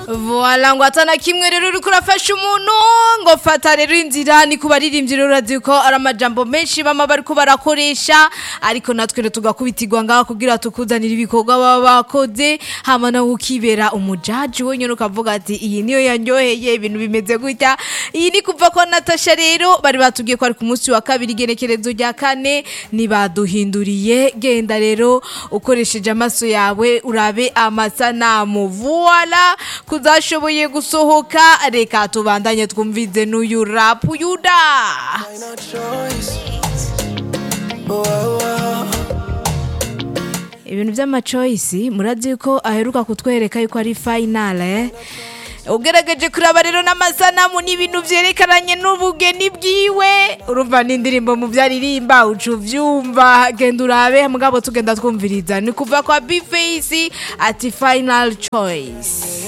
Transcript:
Voila ngo atana kimwe rero uriko urafasha umuntu ngo fata rero inzira ni kubaririmbyi rero urazi ko ari amajambo menshi bama bariko barakoresha ariko natwe rero tugakubitirwa ngaha kugira tukuzanire ibikorwa baba bakoze hama nawe ukibera umujaji wenyine ukavuga ati iyi niyo yanyoheye ibintu bimeze gutya iyi ni kuva kwa Natasha rero bari batubwiye ko ari ku munsi wa kabiri igenekerezo rya kane nibaduhinduriye genda rero ukoresheje amaso yawe urabe amasanamu voila kuzashoboye gusohoka reka tubandanye twumvize n'uyu rap yuda Final choice. Oh, oh, oh. ibintu by'amacoyisi murazi ko aheruka kutwereka yuko ari final eh? ugerageje kuraba rero n'amasanamu n'ibintu vyerekananye n'ubugeni bwiwe urumva n'indirimbo mu vyaririmba uca uvyumva genda urabe mugabo tugenda twumviriza ni kuva kwa bface ati final choice